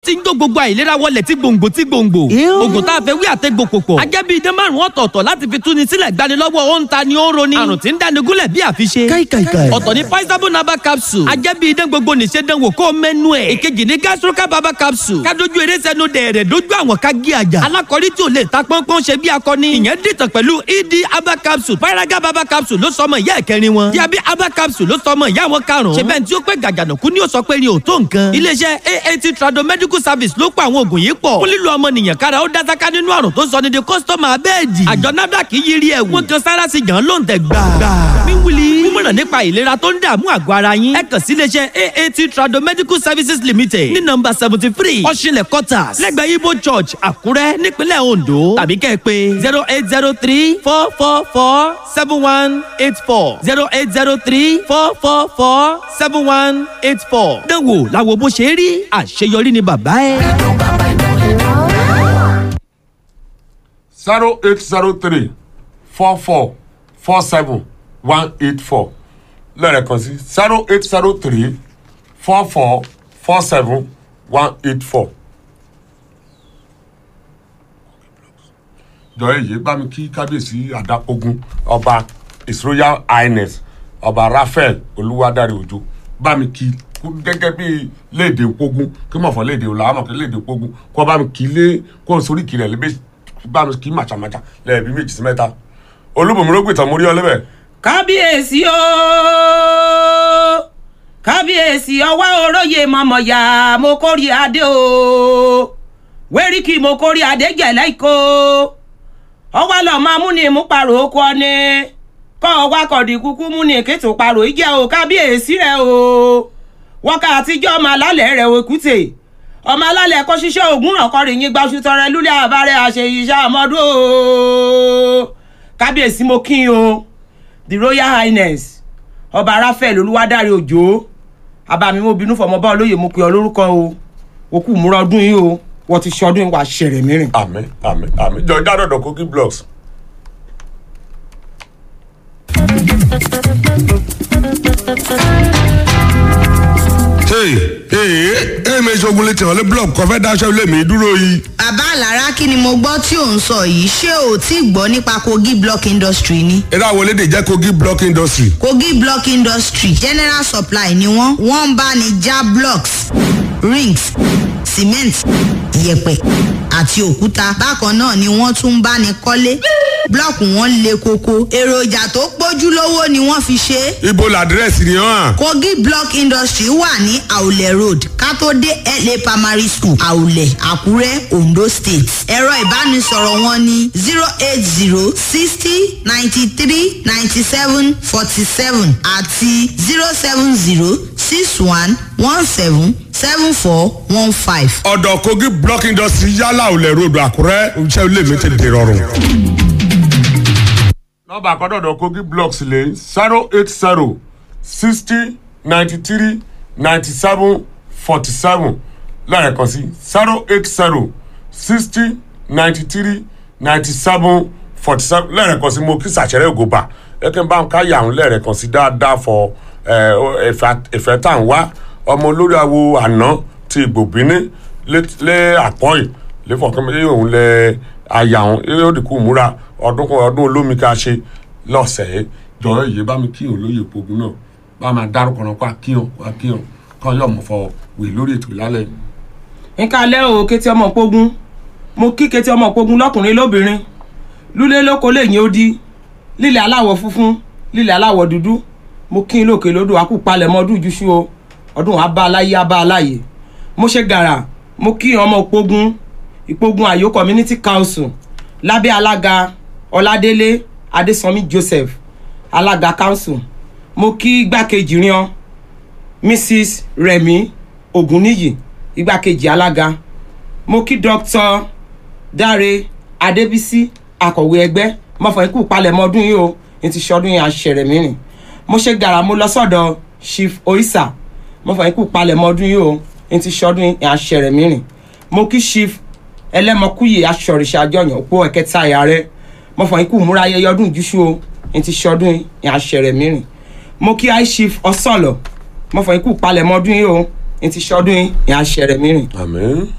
tí ń jó gbogbo àìlera wọlẹ̀ tí gbòǹgbò tí gbòǹgbò. oògùn tá a fẹ́ wí àtẹ́gbò pòpọ̀. ajẹ́bí idán márùn-ún ọ̀tọ̀ọ̀tọ̀ láti fi túni sílẹ̀ gbanilọ́wọ́ ó ń ta ni ó ń roni. àrùn tí ń dáni gúnlẹ̀ bí àfiṣe. káìkàìkàì. ọ̀tọ̀ ni paisabo naba capsule. ajẹ́bí idán gbogbo nìṣe dán wò kó mẹ́nu ẹ̀. èkejì ni gastroca baba capsule. kádojú eré sẹ́nu dẹ̀rẹ̀ dójú àwọn ká gé àjà. alákọ̀rí tí ò lè ta pọ́npọ́n ṣe bí akọni. ìyẹn dìtàn pẹ̀lú ed aba capsule. paraga baba capsule ló sọmọ ìyá ẹ̀kẹrin wọn. diabi aba capsule ló sọmọ ìyá wọn karùn-ún. ṣe bẹ́ẹ̀ tí ó pẹ́ gàgànàkú ni ó sọ pé ni ò tó nǹkan. iléeṣẹ́ aat trado medical service ló pa àwọn oògùn yìí pọ̀. fún lílo ọmọnìyàn kára ó dásáká nínú àrùn tó sọ ní di kọ́sítọ́mà abẹ́ẹ̀dì. àjọ nafdac yiri ẹ̀wù. wọ́n kan sára sí gan ló ń tẹ̀ gbà. wíwúli mímọ̀ràn nípa ìlera tó ń dààmú àgọ́ ara yín. ẹ kàn sí iléeṣẹ́ aat trado medical services limited ní nọmba seventy three ọ̀ṣinlẹ̀ quarters lẹ́gbẹ̀ẹ́ ibo church àkúrẹ́ nípínlẹ̀ ondo tàbí kẹ́ ẹ pé zero eight zero three four four four seven one eight four zero eight zero three four four four seven one eight four. dánwò làwọn bó ṣe rí àṣeyọrí ni bàbá ẹ. zero eight zero three four four four seven one eight four lẹ́ẹ̀kan sí zero eight zero three four four four seven one eight four. jọ̀ọ́ èyí bá mi kí kábíyèsí àdàpọ̀gùn ọba his royal highness ọba raphael olúwadárí òjò bá mi kí kú gẹ́gẹ́ bí léde pogun kí mọ̀ fọ́ léde òlà àmọ̀ kí léde pogun kó bá mi kí lé kó o sórí kiri ẹ̀ lébè bá mi kí màchàmáchà lẹ́ẹ̀bí méjì sí mẹ́ta olúbùnmi ló gbìtàn mórí ọlẹ́bẹ̀. kábíyèsí o kábíyèsí ọwọ́ oróyè mọ̀mọ́yà mo kórè adé o wẹ́ríkì mo kórè adé gẹ̀lẹ́ ìkó ọwọ́ lọ máa mú ni mú parò oko ọni kọ́ ọwọ́ akọ̀dì kúkú mú ni kẹ́tù parò ìjẹ́ o kábíyèsí rẹ o wọ́kà àtijọ́ ọmọ alálẹ̀ rẹ̀ òkúté ọmọ alálẹ̀ kó ṣiṣẹ́ ògùn ọ̀kọ́rin yín gbaṣu tọrẹ lúlẹ̀ àbárẹ̀ àṣeyíṣẹ́ àmọ́dún o kábíyèsí mo kí n o the royal highness ọba raphael olúwadárí òjò abàmì mo bínú fọmọ bá olóyè mo pè ọ lórúkọ o òkú múra ọdún yìí o wọ́n ti ṣọdún yìí wà ṣẹ̀rẹ̀ mìíràn. àmì àmì àmì jọ jádọ̀dọ̀ kogi blocks. ee ee ee mi ṣogun létí ọ̀lẹ́ blọọkù kọfẹ́ daṣẹ́ ilé mi dúró yìí. bàbá àlàrá kí ni mo gbọ́ tí ò ń sọ yìí ṣé o tí gbọ́ nípa kogi block industry ni. eré àwọn elédè jẹ́ kogi block industry. kogi block industry general supply ni wọ́n wọ́n ń bá ní já blocks rings cement yẹ̀pẹ̀ àti òkúta bákan náà ni wọ́n tún ń bá ní kọ́lé blọọkù wọn le koko èròjà tó pójú lówó ni wọ́n fi ṣe é ibo làdírẹ́sì ni hàn. kogi block industry wà ní àwùlẹ̀ road kátó-dé la primary school àwùlẹ̀ àkúrẹ́ ondo state ẹ̀rọ ìbánisọ̀rọ̀ wọn ní zero eight zero sixty ninety three ninety seven forty seven àti zero seven zero six one one seven seven four one five. ọ̀dọ̀ kogi block industry yálà òlẹ̀ ròdù àkúrẹ́ iṣẹ́ ilé mi ti dè rọrùn. nọmba àkọ́dọ̀dọ̀ kogi blocks lè zero eight zero sixty ninety three ninety seven forty seven lẹ́ẹ̀kan sí zero eight zero sixty ninety three ninety seven forty seven lẹ́ẹ̀kan sí mo kí sàṣẹrẹ́ ògòbà ẹ̀kẹ́ bá ń ká yàrá lẹ́ẹ̀kan sí dáadáa fọ ẹ̀fẹ̀ tá à ń wá ọmọ olórí awo àná ti ìgbòbíní lé àpọ́yì lẹ́fọ̀kẹ́mẹ́lẹ́ òun lẹ àyà òun yóò dìkú múra ọdún kan ọdún olómi ká ṣe lọ́sẹ̀ẹ́ jọ̀ọ́ yìí bá mi kíyàn lóye pogun náà bá máa dárúkọ náà pa kíyàn pa kíyàn kọ́ yọ̀ mọ̀ fọ wèé lórí ètò ìlálẹ̀ yìí. nǹkan alẹ́ o kété ọmọ pogun mo kí kété ọmọ pogun lọ́kùnrin lóbìnrin lúlé lóko lẹ́yìn odi lílẹ̀ aláwọ̀ funfun lílẹ̀ aláwọ̀ dúdú mo kí n lókè lódò àkú palẹ̀mọ́ ọdún ìjúṣu o ọdún abá aláyé abá aláyé mo ṣe gàrà mo kí ọmọ pogun ìpogun àyò community council lábẹ́ alága ọládélé adésànmí joseph alága council mo kí igbákejì rian mrs remi ogunniyi igbákejì alága mo kí dr dáre adébísí akọ̀wé ẹgbẹ́ mọ̀fọ̀ ikú palẹ̀mọ́ ọdún yìí o ní ti ṣọdún yìí àṣẹrẹ̀ mìíràn mo ṣe gàrà mo lọ sọ́dọ̀ chief oisa mọ̀fọ̀ ikú palẹ̀mọ́ ọdún yìí o ní ti ṣọdún yìí àṣẹrẹ̀ mìíràn mo kí chief ẹlẹ́mọkúyè aṣọ̀rìṣà àjọyàn òpó ẹ̀kẹta ẹ̀yà rẹ mọ̀fọ̀ ikú múra ayẹyẹ ọdún ìjúṣu o ní ti ṣọdún yìí àṣẹrẹ̀ mìíràn mo kí high chief ọsọlọ mọ̀fọ̀ ikú palẹ̀mọ́ ọdún yìí o ní ti ṣọdún yìí àṣẹrẹ̀ mìíràn àmín.